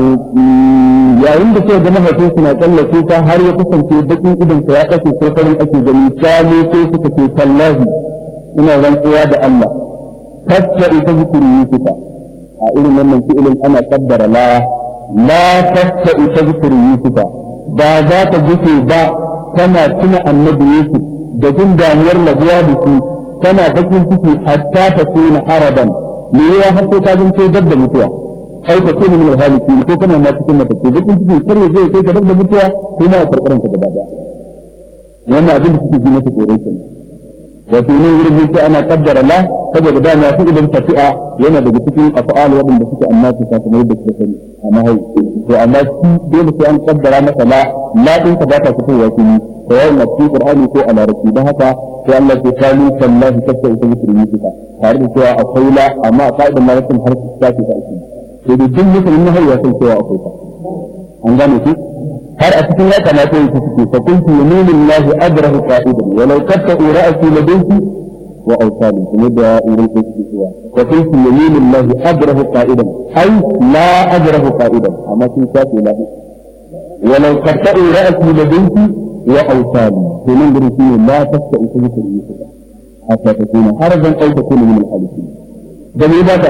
yayin da sai ga mahaifin suna tsalla kuka har ya kasance bakin idan sa ya kace ko farin ake gani kame sai suka ce tallahi ina rantsuwa da Allah tacce ita zikiri yusufa a irin wannan fi'ilin ana kaddara la la tacce ita zikiri yusufa ba za ta gufe ba tana tuna annabi yusuf da jin damuwar labuwa da su tana bakin ciki hatta ta tuna haraban me ya har sai ta zanto dab da mutuwa ai ka tuna min alhaliki ko kana ma cikin mata ce bakin ciki kar ya zai kai ka dab da mutuwa ko ma karkaran ka gaba daya wannan abin da suke ji masa tsoro kenan wato ne wurin sai ana kaddara la saboda da na fi idan tafi'a yana daga cikin af'al wadanda suke annabi ta kamar da suka sani amma hai to amma shi dole sai an kaddara masa la la din ka ba ta fitowa fili ko yayin da cikin qur'ani ko a larabci dan haka sai Allah ya kalu sallahi kafta ita mutum ne ka tare da cewa akwai la amma a ka'idar larabcin har ta ce ta ake sai da duk mutum ne har ya san cewa akwai ta an gane shi har a cikin yaka na kai suke fa kuntu yaminillahi adrahu qa'idan walau katta ra'si ladayki wa awsali kuma da irin ko suke cewa fa kuntu yaminillahi adrahu qa'idan ai la adrahu qa'idan amma sun shafe la walau katta ra'si ladayki wa awsali to nan gurin shine la tasta usulku yusufa hatta takuna harajan aw takuna min al-halikin da me ba ta